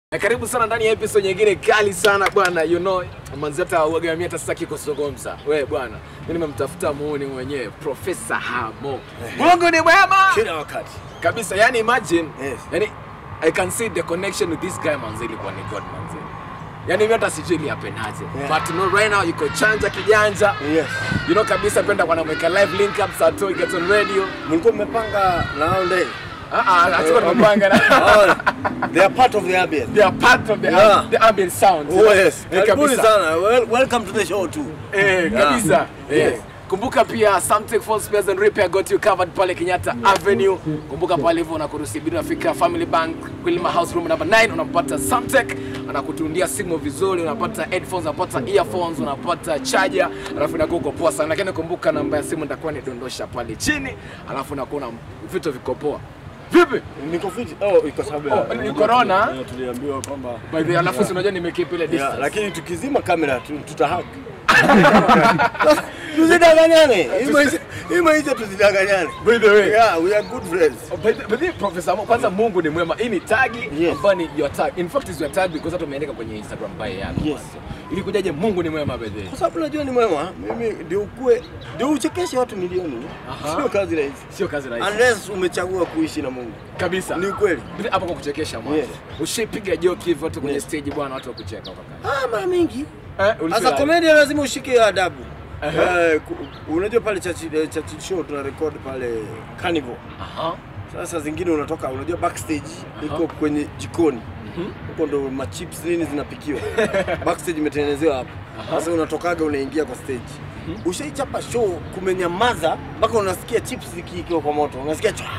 Na karibu sana ndani ya episode nyingine kali sana bwana, you know manzi hata uaga mimi hata sitaki kuzungumza. Wewe bwana, mimi nimemtafuta muuni mwenyewe Profesa Hamo. Mungu ni mwema kila wakati. kabisa. Yani imagine, Yes. yani I can see the connection with this guy manzi ilikuwa ni God manzi. Yani mimi hata sijui ni apenaje. Yeah. But you know right now yuko chanja kijanja. Yes. You know kabisa penda kwa namweka live link up saa 2 get on radio. Mlikuwa mmepanga round day. Ah ah, hatuko tumepanga na Oh, they are part of the ambience. they are part of the Yeah. the ambient sound. Oh yes. Eh, Karibuni kabisa. sana. Well, welcome to the show too. Eh, Yeah. kabisa. Eh. Yes. Kumbuka pia Samtech Phone Spares and Repair got you covered pale Kenyatta Avenue. Kumbuka pale hivyo unakurusibiri unafika Family Bank Kwilima House Room number 9 unampata Samtech anakutundia simu vizuri, unapata headphones, unapata earphones, unapata charger, alafu inakuwa uko poa sana. Lakini kumbuka namba ya simu nitakuwa nidondosha pale chini, alafu unakuwa na vitu viko poa. Vipi? Niko fit. Oh, iko sababu ya Oh, ni corona? Yeah, Tuliambiwa kwamba By the way, alafu si unajua nimekeep ile Yeah, distance. lakini tukizima kamera tu- tutahug. Tusidanganyane. Hii maisha- Hii maisha tusidanganyane. By the way, Yeah, we are good friends. But but then Professor Mo, kwanza Mungu ni mwema. Hii ni tagi Yes. ambayo ni your tag. In fact is your tag because hata umeandika kwenye Instagram bio yako. Yes. Ili kujaje Mungu ni mwema by the way. Kwa sababu unajua ni mwema, mimi ndio ukue ndio uchekeshe watu milioni. Aha. Sio kazi rahisi. Sio kazi rahisi. Unless umechagua kuishi na Mungu. Kabisa. Ni ukweli. Bila hapo kwa kuchekesha mwanzo. Yes. Ushipiga joke hivyo watu kwenye Yes. stage bwana watu wakucheka wakaka. Ah, mara mingi. Eh, As ulifeel a comedian lazima ushike hiyo adabu. Aha. Eh, ku- unajua pale church eh, church show tuna record pale Carnival. Aha. Sasa zingine unatoka unajua backstage iko kwenye jikoni. Mhm. Huko ndo machips nini zinapikiwa. backstage imetengenezewa hapo. Sasa unatokaga unaingia kwa stage. Ushaichapa show kumenyamaza mpaka unasikia chips zikiikiwa kwa moto. Unasikia chwa.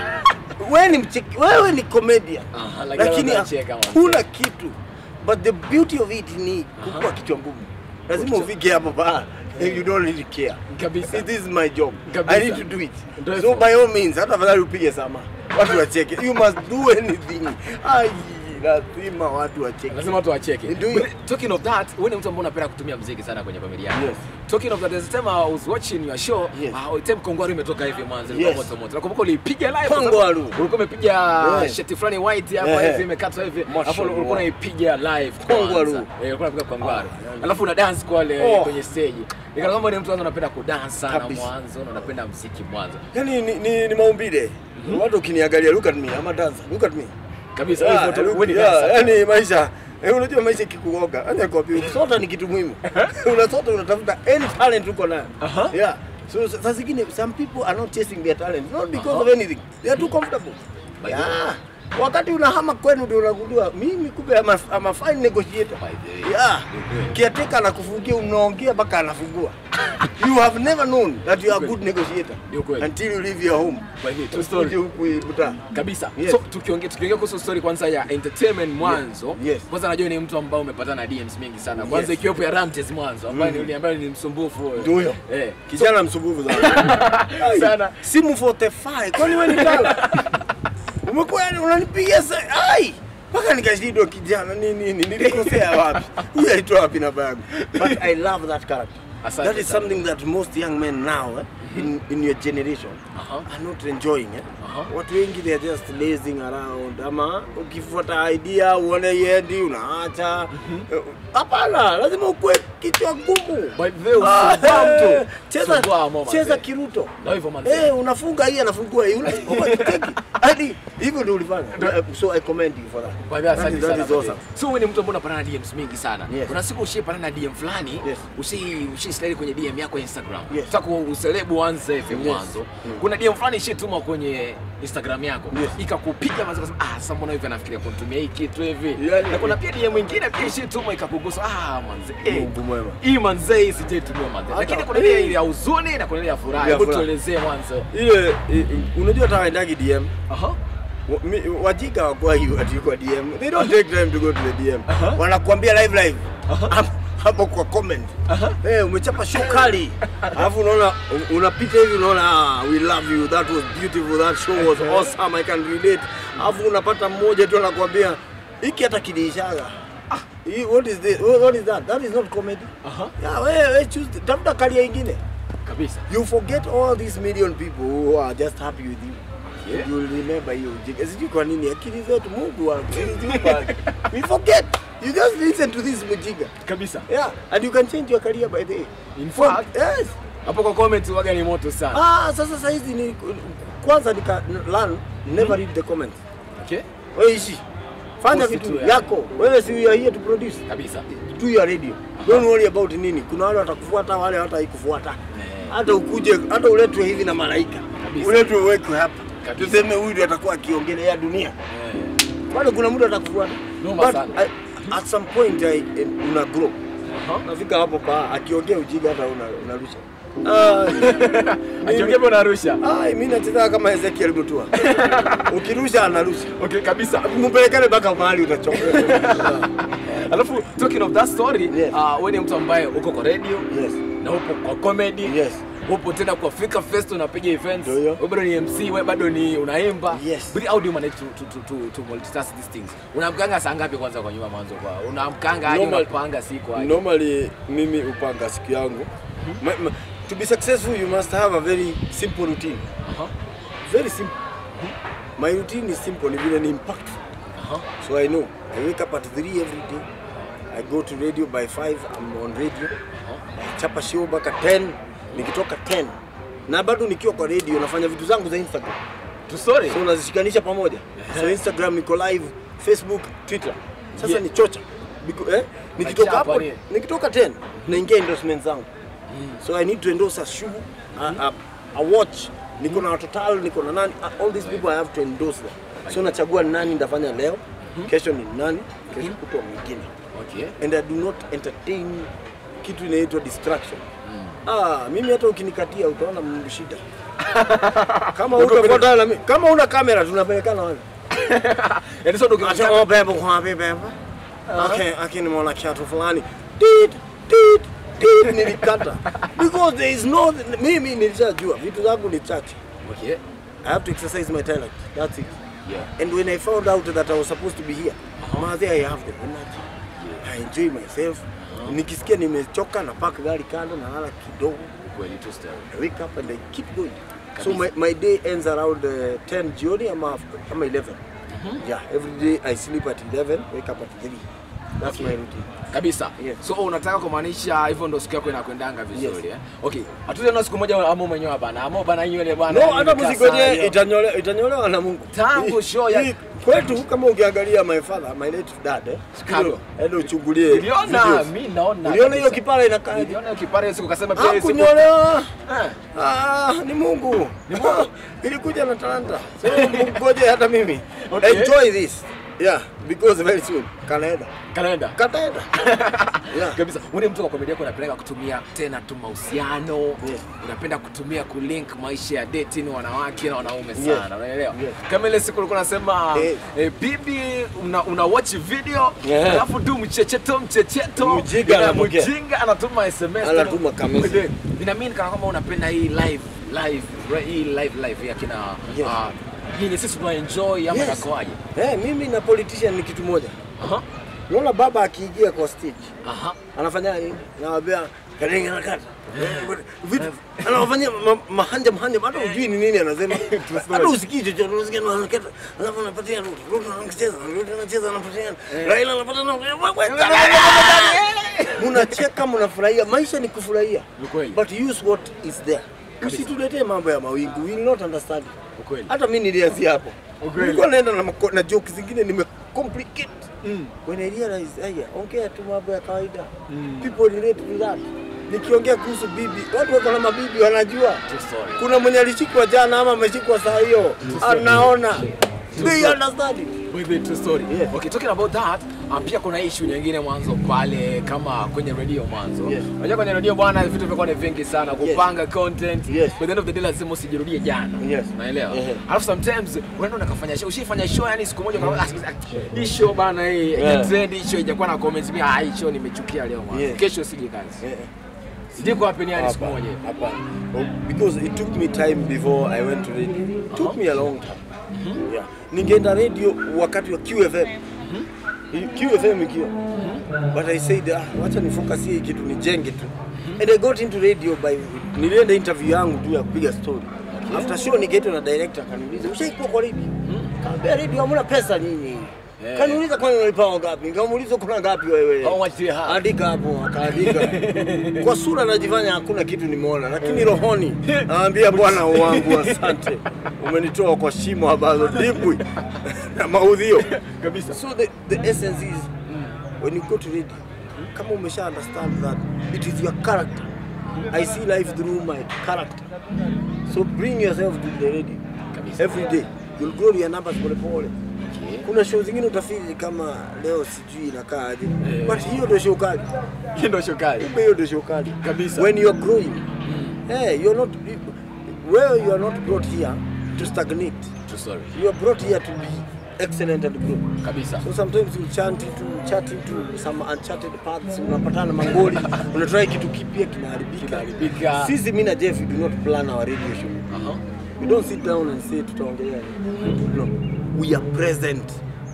wewe ni mcheki, wewe ni comedian. Aha, lakini Lakini wanacheka, wanacheka. hakuna kitu. But the beauty of it ni kukua kichwa ngumu. Lazima ufike hapo pa. You don't really care. Kabisa. This is my job. Kabisa. I need to do it. Ndio So hivyo. by all means, hata afadhali upige sama. Watu wacheke. You must do anything. Ai, lazima watu wacheke. Lazima watu wacheke. Ndio. But Talking of that, wewe ni mtu ambaye unapenda kutumia muziki sana kwenye familia yako. Yes. Talking of that, there's a time I was watching your show, Yes. uh, time Kongwaru imetoka hivi mwanzo, ilikuwa Yes. moto moto. Nakumbuka ulipiga live. kwa sababu Kongwaru. Ulikuwa umepiga Yes. shati fulani white hapa Eh. hivi imekatwa hivi. Alafu Mashallah. ulikuwa unaipiga live Kongwaru. kwanza. Eh, ulikuwa unapiga Kongwaru. Ah, Alafu una dance kwale Oh. kwenye stage. Nikana kama ni mtu ambaye unapenda kudance sana Kabisa. mwanzo na unapenda muziki mwanzo. Yaani ni, ni, ni maumbile. Watu ukiniangalia look at me, I'm a dancer. Look at me. Kabisa Yeah, hivyo tu, look- wewe ni yeah, dancer. yaani maisha Eh, unajua maisha ikikuoga, acha kwambia kusota ni kitu muhimu. Unasota unatafuta any talent uko nayo. Aha. Yeah. So saa zingine some people are not chasing their talent not because of anything. They are too comfortable. By the Yeah. Wakati unahama kwenu ndio unagundua mimi kumbe I'm a, I'm a fine negotiator. By the way. Yeah. Mhm. Kiateka anakufungia unaongea mpaka anafungua. you have never known that you are a good negotiator Ni ukweli. until you leave your home. By the way, true story. Uje huku Buta. kabisa Yes. so tukiongea tukiongea kuhusu story kwanza ya entertainment mwanzo Yes. kwanza najua ni mtu ambao umepatana na DMs mingi sana kwanza Yes. ikiwepo ya Ramtes mwanzo ambaye Mm. ni ambaye ni msumbufu wewe. Ndio huyo. eh Kijana msumbufu sana. Ai, Sana. Simu 45. Kwani wewe ni kala? Umekuwa yani unanipigia sa ai. Mpaka nikashindwa kijana nini nini nilikosea wapi? Huyu alitoa wapi namba yangu? But I love that character. Asante that is sana. something that most young men now eh, in, in your generation Aha. are not enjoying eh. Aha. Watu wengi they are just lazing around ama ukifuata idea uone yendi unaacha. Eh, Hapana, lazima ukue kichwa ngumu. by the way Ah, usumbua eh, mtu cheza Sumbua mama, cheza mzee. kiruto Ndio hivyo manze. eh unafunga hii anafungua hii unasukuma kiteki hadi hivyo ndio ulifanya so i commend you for that By the way, That asante is- that sana is by the way. awesome so wewe ni mtu ambaye unapatana na DMs mingi sana Yes. kuna siku ushipatana na DM fulani Yes. ushi ushi slide kwenye DM yako ya Instagram Yes. sasa uselebu anze hivi Yes. mwanzo Mm. kuna DM fulani ishituma kwenye Instagram yako Yes. ikakupiga mazo kasema ah sasa mbona hivi anafikiria kunitumia hii kitu hivi Yani- na kuna pia DM mwingine pia ishituma ikakugusa ah manze eh Mungu mwema. hii manze hii sijaitumia manze Hata- lakini kuna ile ya huzuni na kuna ile ya furaha Ya hebu furaha. tuelezee mwanzo ile i- i- unajua hata waendagi DM aha Wa- mi- wajika wakwa hiyo ati kwa DM they don't take time to go to the DM Aha. wanakuambia live live Aha. Hapo- hapo kwa comment Aha. eh umechapa show kali alafu unaona un- unapita hivi unaona ah, we love you that was beautiful that show was awesome i can relate alafu unapata mmoja tu anakuambia hiki hata kiliishaga ah hii- what is this what is that that is not comedy aha yeah wewe we choose tafuta kalia ingine kabisa you forget all these million people who are just happy with you Okay. You will remember hiyo ujinga. Sijui kwa nini akili zetu Mungu wangu ziliziumba. We forget. You just listen to this mjinga. Kabisa. Yeah, and you can change your career by the way. In For- fact, yes. hapo kwa comment waga ni moto sana. Ah, sasa saa hizi ni kwanza nika learn never read the comments. Okay? Wewe ishi. Fanya Post vitu tu ya- yako. Wewe si you are here to produce. Kabisa. Do your radio. Don't worry about nini. Kuna wale watakufuata, wale hawataikufuata. Hata ukuje, hata uletwe hivi na malaika. Kabisa. Uletwe uwekwe hapa. Kabisa. Tuseme huyu ndiye atakuwa akiongelea dunia. Eh. Bado kuna mtu atakufuata. Noma But sana. I, at some point I, una grow. Aha. Nafika hapo pa akiongea ujinga hata una, unarusha. Ah, Akiongea unarusha. Ah, mimi nacheza kama Ezekiel Mutua. Ukirusha anarusha. Okay, kabisa. Mpelekane mpaka mahali utachoka. Alafu talking of that story, Yes. uh, wewe ni mtu ambaye uko kwa radio Yes. na upo kwa comedy. Yes. Upo tena kwa Fika Fest unapiga events. Ndio hiyo. Wewe bado ni MC, wewe bado ni unaimba. Yes. But how do you manage to to to, to, to multitask these things? Unamkanga saa ngapi kwanza kwa nyuma mwanzo kwa? Unamkanga aje Normal- unapanga siku aje? Normally mimi upanga siku yangu. Ma, ma, to be successful you must have a very simple routine. Aha. Very simple. My routine is simple, ni vile ni impactful. Aha. So I know. I wake up at 3 every day. I go to radio by 5, I'm on radio. Chapa show mpaka 10, nikitoka 10. Na bado nikiwa kwa radio nafanya vitu zangu za Instagram. Tu story. So unazishikanisha pamoja. So Instagram niko live, Facebook, Twitter. Sasa Yeah. ni chocha. Biko, eh? Nikitoka Machapa hapo, ni- nikitoka 10 naingia endorsement zangu. So I need to endorse a shoe, a, a, a watch. Niko na Total, niko na nani, uh, all these people I have to endorse them. So nachagua ni nani ndafanya leo, kesho ni nani, kesho kutwa mwingine. Okay. And I do not entertain kitu inaitwa distraction. Ah, mimi hata ukinikatia utaona Mungu shida. Kama utafuata na mimi, kama una kamera tunapelekana wapi? Yaani sio ndio Acha oh bebo kwa wapi bebo? Okay, akini mwana kiatu fulani. Tit tit tit nilikata. Because there is no mimi nilishajua vitu zangu ni chache. Okay. I have to exercise my talent. That's it. Yeah. And when I found out that I was supposed to be here, uh I have the energy. I enjoy myself. Nikisikia nimechoka na park gari kando na lala kidogo. Kweli tu story. I wake up and I keep going. So my, my day ends around uh, 10 jioni ama after, ama 11. Yeah, every day I sleep at 11, wake up at 3. That's my routine. kabisa Yes. so unataka kumaanisha hivyo ndo siku yako inakwendanga vizuri eh? okay hatujaona siku moja ama mwenyewe bana ama bana nywele bana No, yani hata nimekaa mzigo sana yenyewe leo. itanyolewa itanyolewa na Mungu. Tangu Hii- show ya- hii kwetu kama ukiangalia my father, my late dad eh. Chicago. Endo uchungulie. Niliona, videos. mi naona Uliona hiyo kabisa. kipara inakaa. niliona hiyo kipare siku kasema pia hiyo siku Hakunyolewa. Eh, Ah, ni Mungu. Ni Mungu. Ilikuja na talanta. So ngoje hata mimi. Okay. Enjoy this. Yeah, because very soon kanaenda. kalenda Kataenda. Yeah. kabisa ule mtu wa komedia yako unapenda kutumia tena tu mahusiano Yes. unapenda kutumia kulink maisha ya dating wanawake na wanaume Yes. sana unaelewa Yes. kama ile siku ulikuwa unasema Eh. eh, bibi una, una watch video Yeah. alafu tu mchecheto mchecheto Mjinga ina- anapokea. mjinga anatuma sms Anatuma kamesi. Eh, inaamini kana kwamba unapenda hii live live re- hii live live ya kina Yes. ah, yenye sisi tuna enjoy ama Yes. inakoaje Eh, mimi na politician ni kitu moja. aha Unaona baba akiingia kwa stage aha anafanya nini? Nawaambia kalenga nakata. Vitu anawafanyia ma- mahanja mahanja hata hujui ni nini anasema. Hata usikii chochote unasikia na anakata. Alafu anapatia Ruto. Ruto anacheza, Ruto anacheza anapatia. Raila anapata na Mnacheka mnafurahia. Maisha ni kufurahia. Ni kweli. But use what is there. Usituletee mambo ya mawingu. We will not understand. ukweli Hata mimi nilianzia hapo. Ukweli. Nilikuwa naenda na, mako- na jokes zingine nime complicate. When I realize, haya, ongea tu mambo ya kawaida. People relate to that. Nikiongea kuhusu bibi, watu wako na mabibi wanajua. True story. Kuna mwenye alishikwa jana ama ameshikwa saa hiyo. Anaona. They understand it. With the true story. Yeah. Okay, talking about that, uh, pia kuna issue nyingine mwanzo pale kama kwenye radio mwanzo. Yes. Unajua kwenye radio bwana vitu vimekuwa ni vingi sana kupanga content. Yes. By the end of the day lazima usijirudie jana. Yes. Unaelewa? Ehe. Alafu sometimes unaenda unakafanya show, ushifanya show yani siku moja unaona ah, hii show bana hii Yeah. yeah. trend hii show ijakuwa na comments mimi ah hii show nimechukia leo mwanzo. Yeah. Kesho sije kazi. Eh, Sije kwa happen yani siku hapana, moja. hapana. Oh, Because it took me time before I went to radio. It took me a long time. Yeah. Ningeenda radio wakati wa QFM. QFM ikiwa. But I said, ah, wacha ni focus hii kitu nijenge tu. And I got into radio by nilienda interview yangu tu ya kupiga story. After show nikaitwa na director akaniuliza, "Ushaikuwa kwa radio?" Kaambia radio hamna pesa nini? Eh. Kaniuliza kwani unalipa ngapi? Nikamuuliza kuna ngapi wewe? How much do you have? Andika hapo, akaandika. Kwa sura najifanya hakuna kitu nimeona, lakini rohoni naambia Bwana wangu asante. Umenitoa kwa shimo ambazo dimbwi na maudhio. Kabisa. So the, the essence is when you go to radio, kama umesha understand that it is your character. I see life through my character. So bring yourself to the radio Kabisa. every day. You'll grow your numbers pole pole. Okay. Kuna show zingine utafili kama leo sijui inakaa aje. Eh. But hiyo ndio show kali. Hii ndio shokali. Kumbe hiyo ndio show kali. Kabisa. When you are growing. Hey, you're not where you are not brought here to stagnate. True story. You are brought here to be excellent and grow. Kabisa. So sometimes you chant into chat into some uncharted paths, unapatana mangoli, unatry kitu kipya kinaharibika. Kinaharibika. Sisi mimi na Jeff we do not plan our radio show. Aha. We don't sit down and say tutaongelea nini. No. We are present.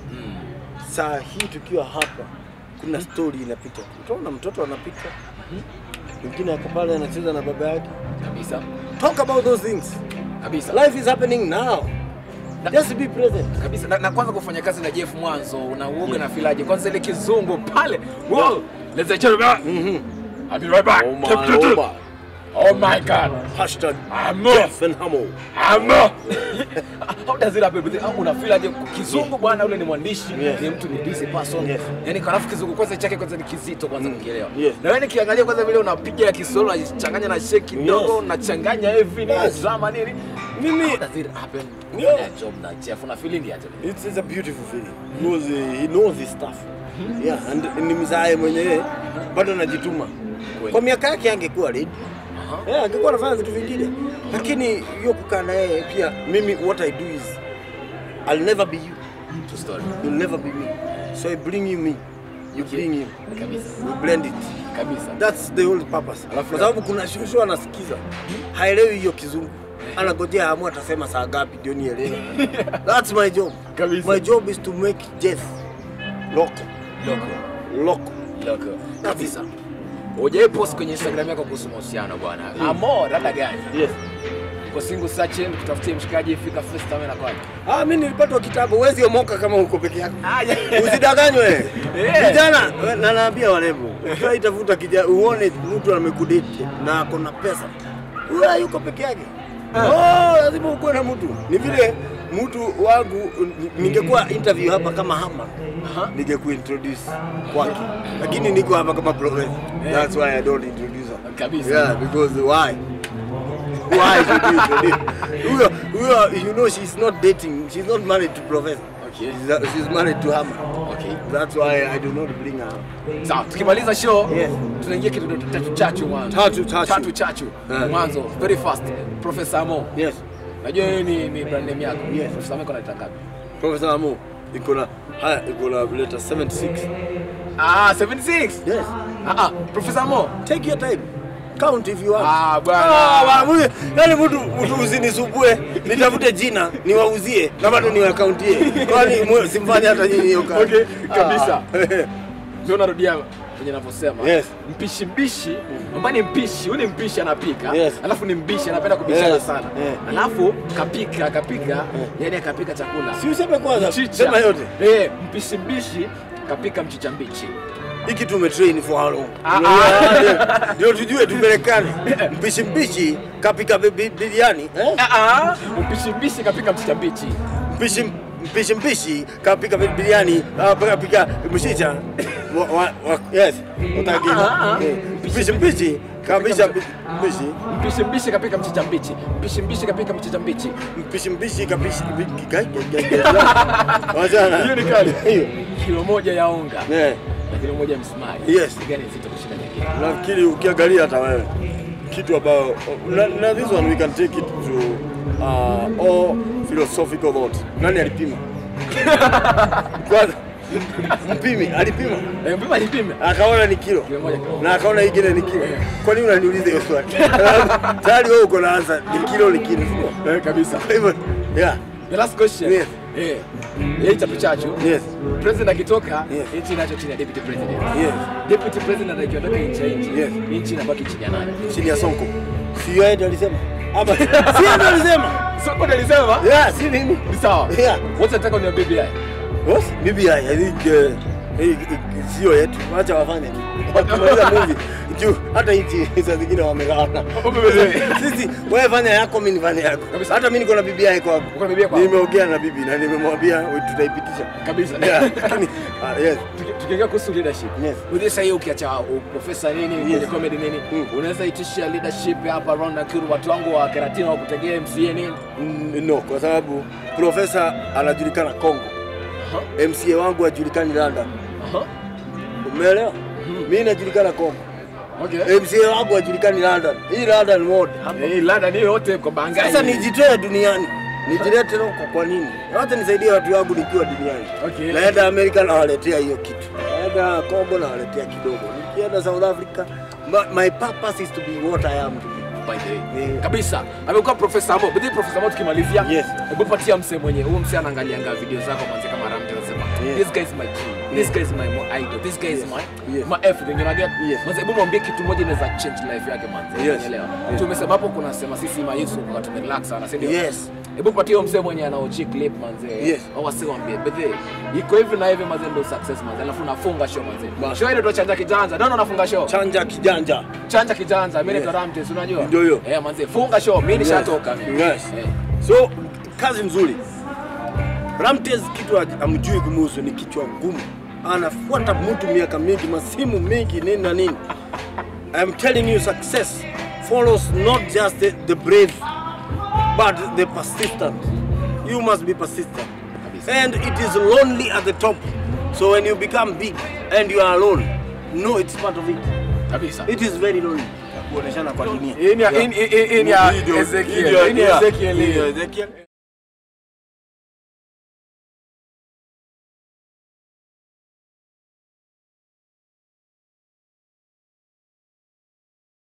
Saa hii tukiwa hapa kuna story inapita. Utaona mtoto anapita. Mwingine ako pale anacheza na baba yake. Kabisa. Talk about those things. Kabisa. Life is happening now. Just be present. kabisa na, na kwanza kufanya kazi na Jeff mwanzo una uoga na filaje kwanza ile kizungu pale wow let's say Mhm. I'll be right back Oh my, oh my. oh my god Hashtag I'm Jeff and Hamo. Amo. How does it happen? Au una feel aje kizungu bwana ule ni mwandishi, Yes. ni mtu ni busy person. Yes. Yaani kwa alafu kizungu kwanza chake kwanza ni kizito kwanza kukielewa. Yes. Na wewe nikiangalia kwanza vile unapiga ya Kiswahili unachanganya na shake kidogo, Yes. unachanganya hivi ni Yes. drama nini? Mimi How does it happen? Yeah. Yeah. job na Jeff una feeling aje? It's, it's a beautiful feeling because uh, he knows his stuff. Yeah, and ni mzae mwenyewe bado anajituma. Kweli. Kwa miaka yake angekuwa ready. Aha. Yeah, angekuwa anafanya vitu vingine. Lakini hiyo kukaa na yeye pia mimi what I do is I'll never be you. True story. You'll never be me. So I bring you me. You bring him. Kabisa. We blend it. Kabisa. That's the whole purpose. Alafu- Kwa sababu kuna shosho anasikiza. Haelewi hiyo kizungu. Anagojea hamu atasema saa ngapi ndio nielewe. That's my job. Kabisa. My job is to make Jeff local. Loko. Local. Loko. Kabisa. Hujai post kwenye Instagram yako kuhusu mahusiano bwana. Amo rada gani? Yes. Kwa single searching kutafutia mshikaji fika first time na kwaje? Ah, mimi nilipata kitabu, huwezi omoka kama uko peke yako. Ah, yeah. Usidanganywe. Eh. Vijana, na naambia warembo, ukiwa itafuta kijana uone mtu amekudate na ako na pesa. Huyo yuko peke yake. Oh, lazima ukuwe na mtu. Ni vile mtu wangu ningekuwa interview hapa kama hama Aha. ningekuintroduce kwake, lakini niko hapa kama professor. That's why I don't introduce her. Kabisa. Yeah, because why? Why should you introduce? Huyo huyo you know she's not dating. She's not married to professor. Okay. She's, she's married to Hama. Okay. That's why I do not bring her. Sawa, tukimaliza show Yes. tunaingia kitu tatu chachu mwanzo. Tatu chachu. Tatu chachu. Eh. Mwanzo very fast. Professor Amo. Yes. Najua yeye ni, ni brand name yako. Yes. Professor Amo iko na ngapi? Professor Amo iko na haya iko na letter 76. Ah, 76. Yes. Ah ah, Professor Amo. Take your time. Count if you want. Ah, bwana. Ah, bwana, huyu- yaani mtu mtu usinisumbue, nitafute jina niwauzie na bado niwakauntie. Kwani mwe- simfanye hata nyinyi hiyo kazi. Okay, kabisa. Ah. Ndio narudia venye navyosema. Yes. Mpishi mbishi, ambaye ni mpishi, huyu ni mpishi anapika. Yes. Alafu ni mbishi anapenda kubishana Yes. sana. Yeah. Alafu kapika, kapika, yani akapika chakula. Si useme kwanza, Mchicha. sema yote. Eh, mpishi mbishi kapika mchicha mbichi. Hiki tumetrain for how long? Ah, Ndio- Ndio tujue tupelekane. Mpishi mpishi kapika bi- bi- biriani, eh? Ah ah, mpishi mbishi kapika mchicha mbichi. Mpishi mpishi mpishi kapika bi- biriani, ah, kapika mshicha. Wa- wa- wa- Yes. Utaki. Ah, ah. Eh, Mpishi mpishi kabisa mpishi. Mpishi mbishi kapika mchicha mbichi. Mpishi mbishi kapika mchicha mbichi. Mpishi mpishi kapishi gai gai gai. Wachana. Hiyo ni kali. Hiyo. Kilo moja ya unga Eh. na kilo moja ya msumari. Yes. Ni gani nzito kushinda nyingine? nafikiri ukiangalia hata wewe kitu ambayo na, na this one we can take it to uh, all philosophical thought. Nani alipima? Kwanza mpimi alipima Eh, mpima nipime. akaona ni kilo Kilo moja kilo. na akaona ingine ni kilo. Kwa nini unaniuliza hiyo swali? Tayari wewe uko na answer, ni kilo ni kilo. Eh, kabisa. Kwa hivyo yeah, The last question. Yes. Eh. Yeye chapu chachu. yes, President akitoka, Yes. nchi inacho chini ya deputy president. yes. Deputy president akiondoka nchi ya nchi. Yes. Nchi inabaki chini ya nani? Chini ya Sonko. Si yeye ndiye alisema? Ama si ndo alisema? Sio kwa nilisema? Yeah, si nini? Ni sawa. Yeah. Wote nataka ni BBI. What? BBI, I think uh, hii- hii- sio yetu. Wacha wafanye. Wakimaliza movie. Juu hata hichi saa zingine wamegawana. Sisi wewe fanya yako, mimi nifanye yako. Kabisa. Hata mimi niko na BBI kwangu. Uko na BBI kwako? Nimeongea na bibi na nimemwambia we- tutaipitisha. Kabisa. Yeah, lakini ah, yes. Tuki- Tukiongea kuhusu leadership. Yes. Unajua sasa hiyo ukiacha uh, profesa nini Yes. kwenye comedy nini, Mm. unaweza itisha leadership hapa around Nakuru watu wangu wa Keratina wa kutegea MCA nini? Mm, No, kwa sababu profesa anajulikana Kongo. Aha. MCA wangu hajulikani London. Aha. Umeelewa? Mimi najulikana Kongo. Okay. MCA wangu hajulikani London. Hii London mode. Eh, Lada ni yote kwa bangai. Sasa nijitoe duniani. Nijilete huko kwa nini? Wacha nisaidie watu wangu nikiwa duniani. Okay. Naenda Amerika nawaletea hiyo kitu. Naenda Kongo nawaletea kidogo. Nikienda South Africa, my, my purpose is to be what I am to be. by the way. Yeah. Kabisa. Amekuwa profesa Amo. Bidi profesa Amo tukimalizia. Yes. Hebu patia mse mwenye. Huyo mse anaangalianga video zako mwanzo kama Ramja anasema. Yes. This guy is my king. This guy is my mo- idol. This guy is Yes. my Yes. my everything. You get? Yes. Mwanzo hebu mwambie kitu moja inaweza change life yake mwanzo. Yes. Unaelewa? Yes. Tumesema hapo kuna sema sisi ma Yesu kwa tumerelax sana, si ndio? Yes. Hebu patie huyo mse mwenye anaochi clip manze. Yes. Au asiwambie. Bedhe. Iko hivi na hivi manze ndio success manze. Alafu unafunga show manze. Bas. Show ile ndio chanja kijanja. Ndio unafunga show. Chanja kijanja. Chanja kijanja. Mimi Yes. naitwa Ramtes unajua? Ndio hiyo. Eh, manze funga show. Mimi nishatoka mimi. Yes. Eh. So kazi nzuri. Ramtes kitu haj- amjui kumuhusu ni kichwa ngumu. Anafuata mtu miaka mingi, masimu mingi, nini na nini. I'm telling you success follows not just the, the brave but the persistent. You must be persistent. Kabisa. And it is lonely at the top. So when you become big and you are alone, no, it's part of it. Kabisa. It is very lonely. Kuoneshana kwa dunia. Hii ni ya- hii ni- hii- hii ni ya Hii ndio- Ezekiel. hii ndio- Hii ni ya yeah. Ezekiel Hii hii. ndio Ezekiel.